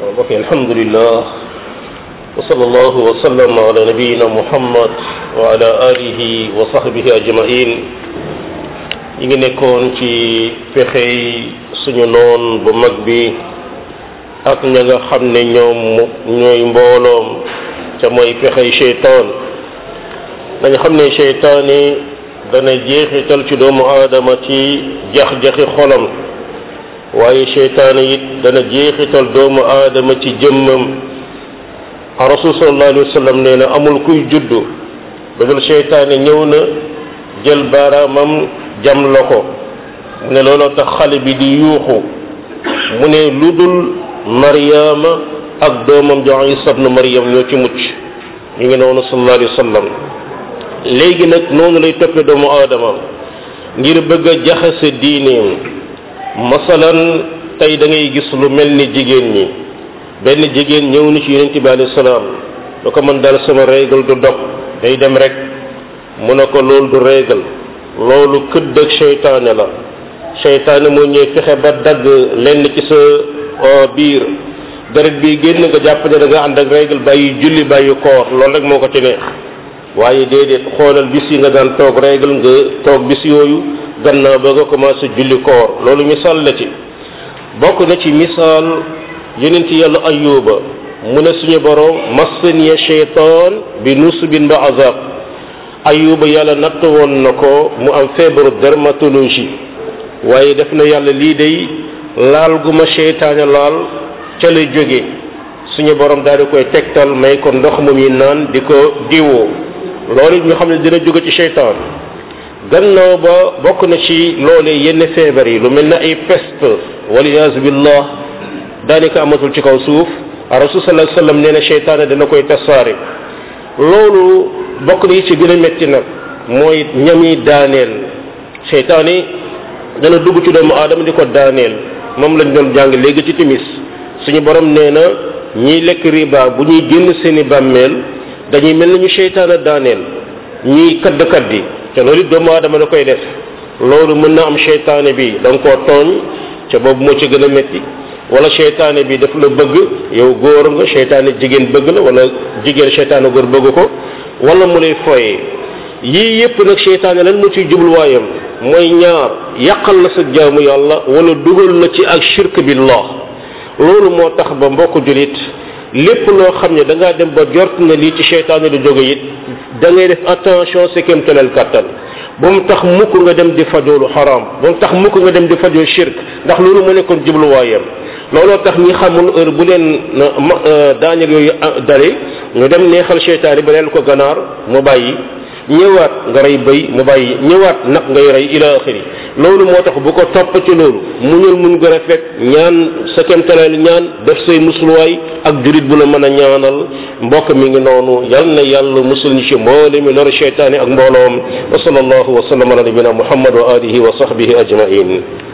mbokk alhamdulillah wa sallallahu wa sallam ala nabiyina muhammad wa ala alihi wa sahbihi ajmain ñi ngi nekkoon ci pexey suñu noon bu mag bi ak ña nga xam ne ñoom ñooy mbooloom ca mooy pexey cheytaan dañu xam ne cheytaan yi dana jeexital ci doomu aadama ci jax-jaxi xolam waaye cheytaan it dana jeexital doomu aadama ci jëmmam a rasul sallallahu alayhi wa sallam nee na amul kuy juddu bëggal cheytaane ñëw na jël baaraamam jam la ko mu ne looloo tax xale bi di yuuxu mu ne lu dul mariama ak doomam jo isa ibnu mariam ñoo ci mucc ñu ngi noonu sallallahu alayhi wa sallam léegi nag noonu lay toppe doomu aadama ngir bëgg a jaxase diineem masalan tey da ngay gis lu mel ni jigéen ñi benn jigéen ñëw ni ci yonente bi alayhi salaam lu ko mën daal sama régal du dog day dem rek mu ne ko loolu du régal loolu këdd ak seytaane la seytaane moo ñëw fexe ba dagg lenn ci sa biir deret bi génn nga jàpp ne da nga ànd ak régal bàyyi julli bàyyi koor loolu rek moo ko ci neex waaye déedéet xoolal bis yi nga daan toog régal nga toog bis yooyu gannaaw ba nga commencé julli koor loolu misaal la ci bokk na ci misaal yonent yàlla ayuba mu ne suñu borom massaniya sheytaan bi nusbin ba azab ayuba yàlla natt woon na ko mu am feebaru dermatologie waaye def na yàlla lii day laal gu ma seytaane laal ca la jóge suñu borom daal di koy tegtal may ko ndox mu muy naan di ko diwoo loolu ñu xam ne dina jóge ci seytaan gannaaw ba bokk na ci loolee yenn feebar yi lu mel ne ay peste waliyaasu billah daanaka amatul ci kaw suuf rasul sallallahu alayhi wasallam nee na seytaane dana koy tasaare loolu bokk na yi ci gën a métti nag mooy ñami daaneel seytaane dana dugg ci doomu aadama di ko daaneel moom lañ doon jàng léegi ci timis suñu borom nee na ñiy lekk riba bu ñuy génn seeni bàmmeel dañuy mel ni ñu seytaane daaneel ñiy kadd kaddi te loolu it doomu aadama da koy def loolu mën na am seytaane bi da nga koo tooñ ca boobu moo ci gën a métti wala seytaane bi daf la bëgg yow góor nga seytaane jigéen bëgg la wala jigéen seytaane góor bëgg ko wala mu lay foyee yii yépp nag seytaane lan mu ciy jubluwaayam mooy ñaar yàqal la sa jaamu yàlla wala dugal la ci ak shirk billah loolu moo tax ba mbokk julit lépp loo xam ne da ngaa dem ba jort na lii ci seytaane du jóge it da ngay def attention sa kéemtalal kàttan ba mu tax mukk nga dem di fajoolu xaraam ba mu tax mukk nga dem di fajoo shirk ndax loolu mu nekkoon jubluwaayam looloo tax ñi xamul heure bu leen daaneel yooyu dale ñu dem neexal seytaane ba leen ko ganaar mu bàyyi ñëwaat nga rey bëy mu bàyyi ñëwaat nag ngay rey ila axiri loolu moo tax bu ko topp ci loolu muñul muñ gën a fekk ñaan sa kemtaleel ñaan def say musluwaay ak jurit bu la mën a ñaanal mbokk mi ngi noonu yal na yàlla musul ñu ci mboole mi loru seytaane ak mbooloom wa sallallahu wa sallam ala nabina muhammad wa alihi wa sahbihi ajmain